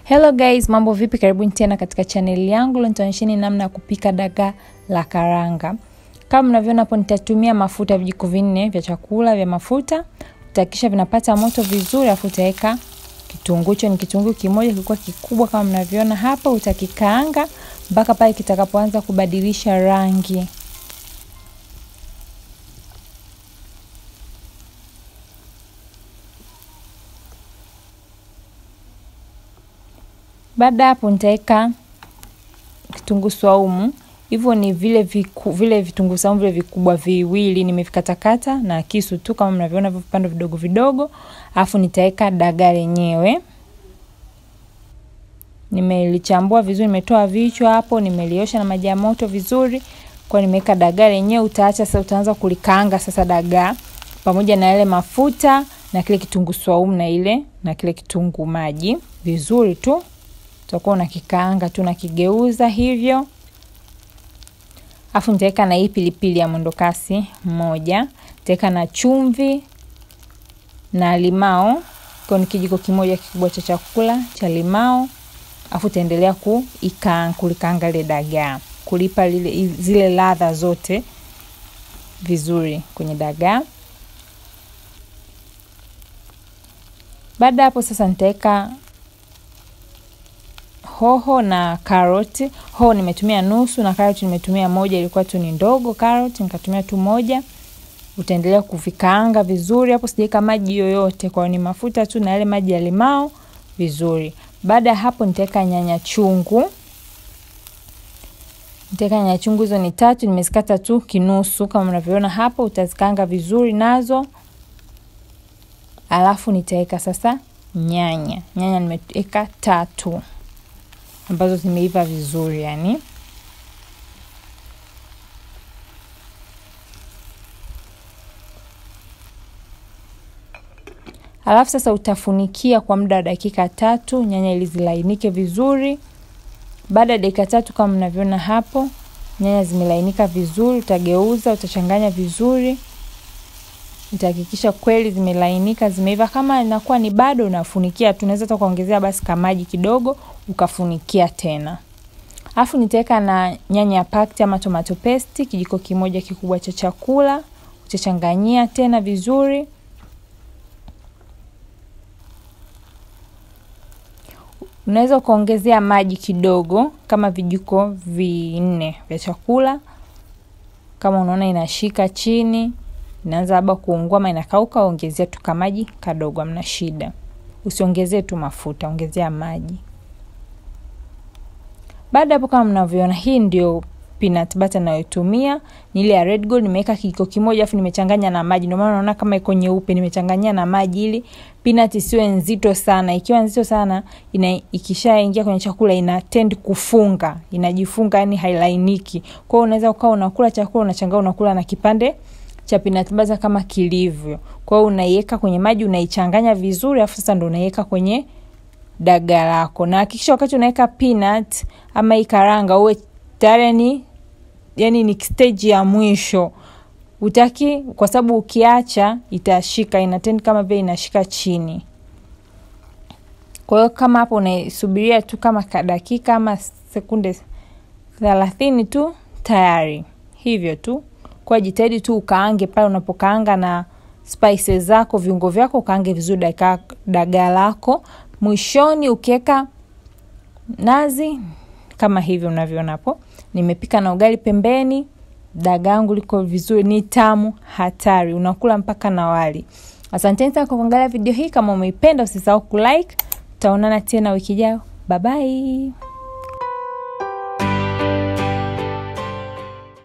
Hello guys, mambo vipi? Karibuni tena katika chaneli yangu. Leo nitaonyesheni namna ya kupika dagaa la karanga. Kama mnavyoona hapo, nitatumia mafuta vijiko vinne vya chakula vya mafuta. Utakisha vinapata moto vizuri, afu utaweka kitunguu. Hicho ni kitunguu kimoja, kilikuwa kikubwa kama mnavyoona hapa. Utakikaanga mpaka pale kitakapoanza kubadilisha rangi. Baada hapo nitaweka kitunguu swaumu. Hivyo ni vile viku, vile vitunguu saumu vile vikubwa viwili nimevikatakata na kisu tu kama mnavyoona vipande vidogo vidogo. Alafu nitaweka dagaa lenyewe. Nimelichambua vizuri, nimetoa vichwa hapo, nimeliosha na maji ya moto vizuri. Kwa nimeweka dagaa lenyewe, utaacha sasa, utaanza kulikaanga sasa dagaa pamoja na yale mafuta na kile kitunguu swaumu na ile na kile kitunguu maji vizuri tu utakuwa unakikaanga tu nakigeuza hivyo, afu nitaweka na hii pilipili ya mwendokasi moja, nitaweka na chumvi na limao, kwa ni kijiko kimoja kikubwa cha chakula cha limao, afu utaendelea kuikaanga kulikaanga ile dagaa, kulipa lile zile ladha zote vizuri kwenye dagaa. Baada hapo sasa nitaweka hoho na karoti. Hoho nimetumia nusu na karoti nimetumia moja, ilikuwa tu ni ndogo karoti, nikatumia tu moja. Utaendelea kuvikaanga vizuri hapo, sijaweka maji yoyote, kwa ni mafuta tu na yale maji ya limao vizuri. Baada ya hapo nitaweka nyanya chungu. Nitaweka nyanya chungu, hizo ni tatu, nimezikata tu kinusu kama mnavyoona hapo. Utazikaanga vizuri nazo, alafu nitaweka sasa nyanya. Nyanya nimeweka tatu ambazo zimeiva vizuri yani. Alafu sasa utafunikia kwa muda wa dakika tatu nyanya ili zilainike vizuri. Baada ya dakika tatu kama mnavyoona hapo, nyanya zimelainika vizuri, utageuza, utachanganya vizuri, utahakikisha kweli zimelainika, zimeiva. Kama inakuwa ni bado, unafunikia tu, unaweza hata kuongezea basi kamaji kidogo ukafunikia tena. Alafu nitaweka na nyanya pakti ama tomato paste kijiko kimoja kikubwa cha chakula, utachanganyia tena vizuri. Unaweza ukaongezea maji kidogo kama vijiko vinne vya chakula. Kama unaona inashika chini, inaanza labda kuungua ama inakauka, ongezea tu kamaji kadogo, hamna shida. Usiongezee tu mafuta, ongezea maji. Baada hapo, kama mnavyoona, hii ndio peanut butter nayotumia ni ile ya Red Gold. Nimeweka kijiko kimoja afu nimechanganya na maji, ndio maana unaona kama iko nyeupe. Nimechanganyia na maji ili peanut isiwe nzito sana. Ikiwa nzito sana, ina ikishaingia kwenye chakula ina tend kufunga, inajifunga, yani hailainiki. Kwa hiyo unaweza ukawa unakula chakula unachanganya, unakula na kipande cha peanut butter kama kilivyo. Kwa hiyo unaiweka kwenye maji, unaichanganya vizuri, afu sasa ndio unaiweka kwenye dagaa lako, na hakikisha wakati unaweka peanut ama hii karanga uwe tayari ni yani ni stage ya mwisho, utaki, kwa sababu ukiacha itashika, inatendi kama vile inashika chini. Kwa hiyo kama hapo unaisubiria tu kama dakika ama sekunde thelathini tu tayari, hivyo tu. Kwa jitahidi tu ukaange pale unapokaanga na spices zako, viungo vyako, ukaange vizuri dagaa lako. Mwishoni ukiweka nazi kama hivi unavyoona hapo, nimepika na ugali pembeni. Dagaa yangu liko vizuri, ni tamu hatari, unakula mpaka na wali. Asanteni sana kwa kuangalia video hii. Kama umeipenda usisahau kulike. Tutaonana tena wiki ijayo, bye bye.